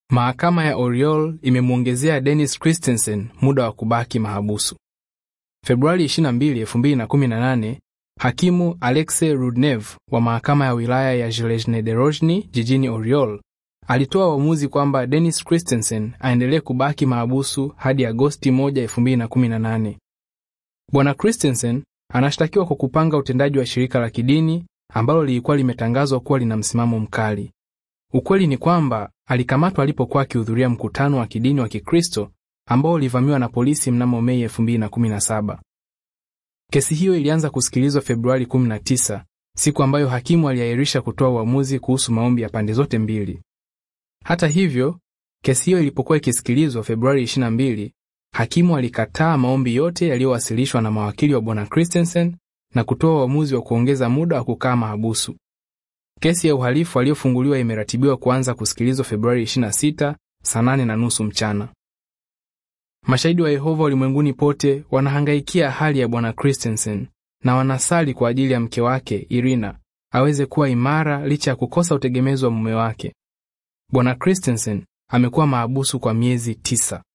Mahakama ya Oriol imemwongezea Dennis Christensen muda wa kubaki mahabusu. Februari 22, 2018, hakimu Alexei Rudnev wa mahakama ya wilaya ya Zhilezhnedorozhny jijini Oriol alitoa uamuzi kwamba Dennis Christensen aendelee kubaki mahabusu hadi Agosti 1, 2018. Bwana Christensen anashtakiwa kwa kupanga utendaji wa shirika la kidini ambalo lilikuwa limetangazwa kuwa lina msimamo mkali. Ukweli ni kwamba alikamatwa alipokuwa akihudhuria mkutano wa kidini wa Kikristo ambao ulivamiwa na polisi mnamo Mei 2017. Kesi hiyo ilianza kusikilizwa Februari 19, siku ambayo hakimu aliahirisha kutoa uamuzi kuhusu maombi ya pande zote mbili. Hata hivyo, kesi hiyo ilipokuwa ikisikilizwa Februari 22, hakimu alikataa maombi yote yaliyowasilishwa na mawakili wa bwana Christensen na kutoa uamuzi wa kuongeza muda wa kukaa mahabusu. Kesi ya uhalifu aliyofunguliwa imeratibiwa kuanza kusikilizwa Februari 26 saa 8 na nusu mchana. Mashahidi wa Yehova ulimwenguni pote wanahangaikia hali ya bwana Christensen na wanasali kwa ajili ya mke wake Irina aweze kuwa imara licha ya kukosa utegemezi wa mume wake. Bwana Christensen amekuwa mahabusu kwa miezi tisa.